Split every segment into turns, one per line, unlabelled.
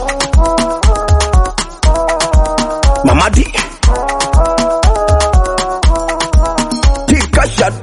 Mamadi Tika shot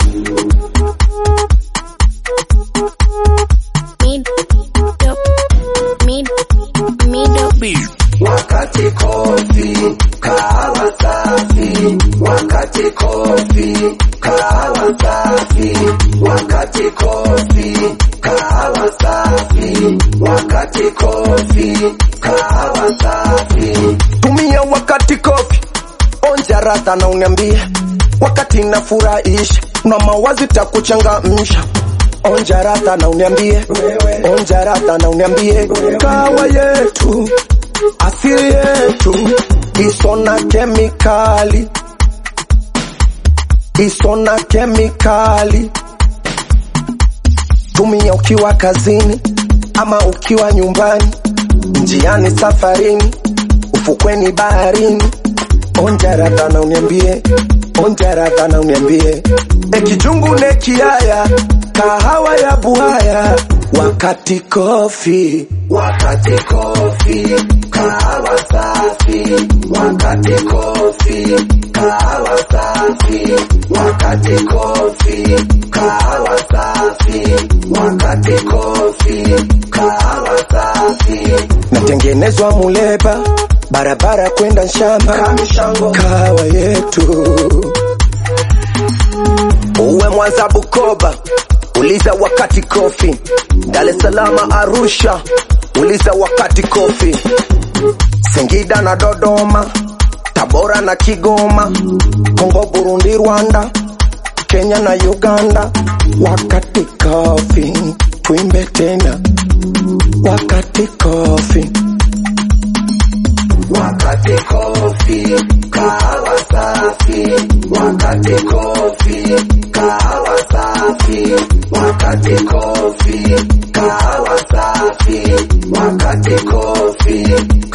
Wakati kofi kahawa safi, wakati kofi kahawa safi, wakati kofi kahawa safi, wakati kofi kahawa safi.
tumia wakati kofi onja radha na uniambie wakati nafurahisha na mawazi takuchangamsha onja radha na uniambie onja radha na uniambie kawa yetu asili yetu isona kemikali isona kemikali tumia ukiwa kazini ama ukiwa nyumbani njiani safarini ufukweni baharini onja radha na uniambie onja radha na uniambie ekijungu ne kiaya kahawa ya buhaya wakati kofi
Wakati kofi kahawa safi, wakati kofi kahawa safi, wakati kofi kahawa safi, wakati kofi kahawa safi.
natengenezwa muleba barabara kwenda shamba
Kamishango.
kahawa yetu uwe mwanza bukoba uliza wakati kofi dar es salaam arusha uliza wakati kofi singida na dodoma tabora na kigoma kongo burundi rwanda kenya na uganda wakati kofi twimbe tena wakati kofi
Wakati kofi kahawa safi, wakati kofi kahawa safi, wakati kofi kahawa safi, wakati kofi